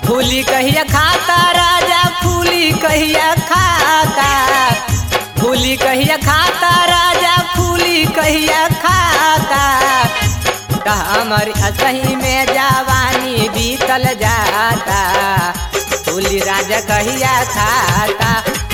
फूली कहिया खाता राजा फूली कहिया खाता फूली कहिया खाता राजा फूली कहिया खाता त हमर असही में जवानी बीतल जाता फूली राजा कहिया खाता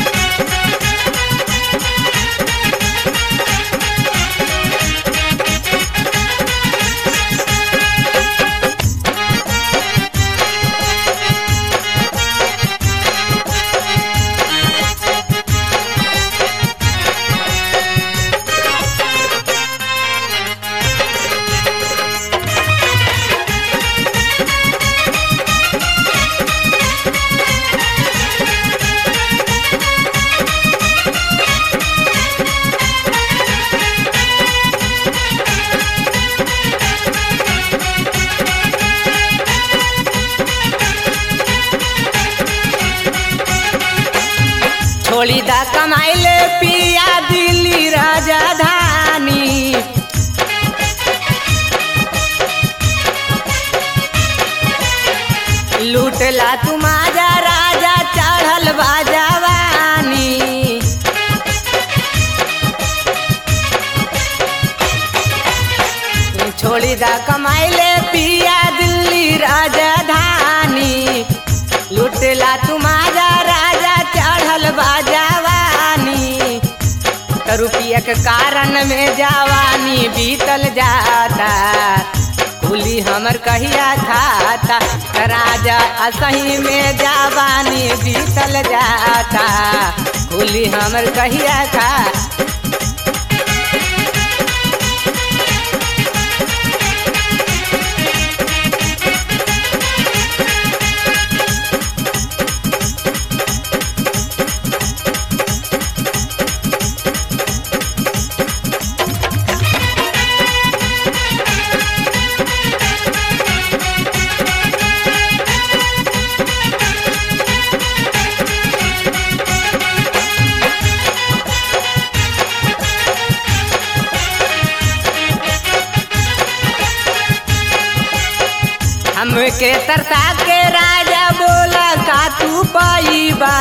छोड़ी दा कमाइले पिया दिल्ली राजधानी लूटला तुम्हारा राजा चढ़ल बाजवानी छोड़ी दा कमाइले पिया दिल्ली राजधानी लुटला तुम्हारा राजा चढ़ल बाजवानी त रुपया के कारण में जवानी बीतल जाता कुली हमर कहिया खाता त राजा असही में जवानी बीतल जाता कुली हमर कहिया खा हमके तरसा के राजा बोला का तू पाईबा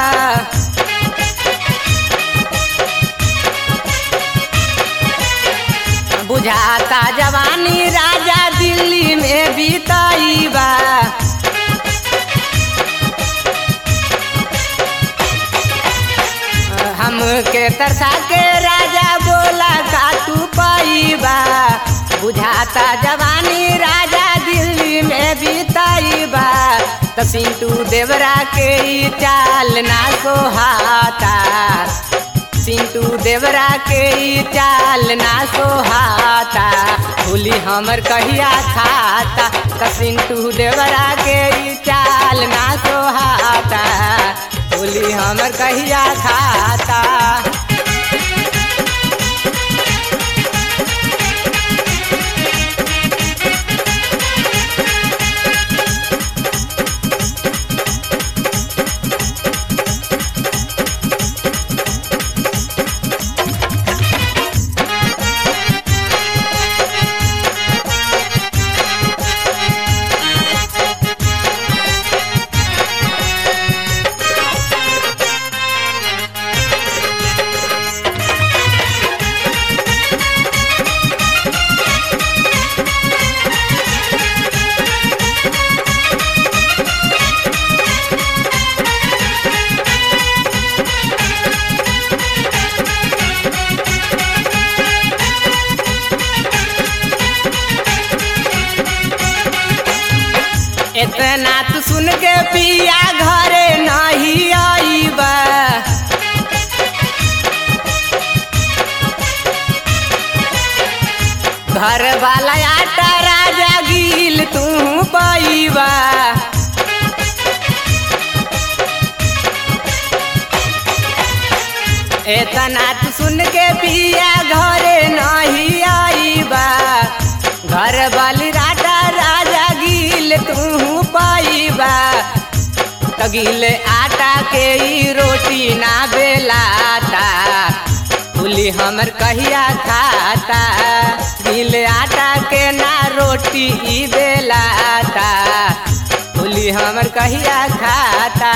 बुझाता जवानी राजा दिल्ली में बीताईबा हमके तरसा के राजा बोला का तू पाईबा बुझाता जवानी राजा दिल्ली में बीताईबा त पिंटू देवरा के ई चाल ना सोहाता पिंटू देवरा के ई चाल ना सोहाता भूली हमर कहिया खाता त पिंटू देवरा के ई चाल ना सोहाता भूली हमर कहिया खाता इतना तू सुन के पिया घरे नहीं आईबा घर वाला आटा राजा गिल तू पाईबा इतना तू सुन के पिया घरे नहीं आईबा घर वाली राटा राजा गिल तू पाईबा तगिल आटा के ई रोटी ना बेलाता फूली हमर कहिया खाता गिल आटा के ना रोटी ई बेलाता होली हमर कहिया खाता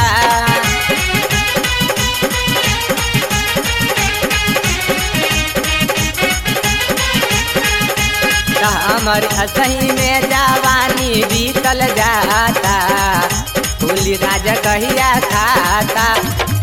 त हमर असही में जवानी बीतल जाता होली राजा कहिया खाता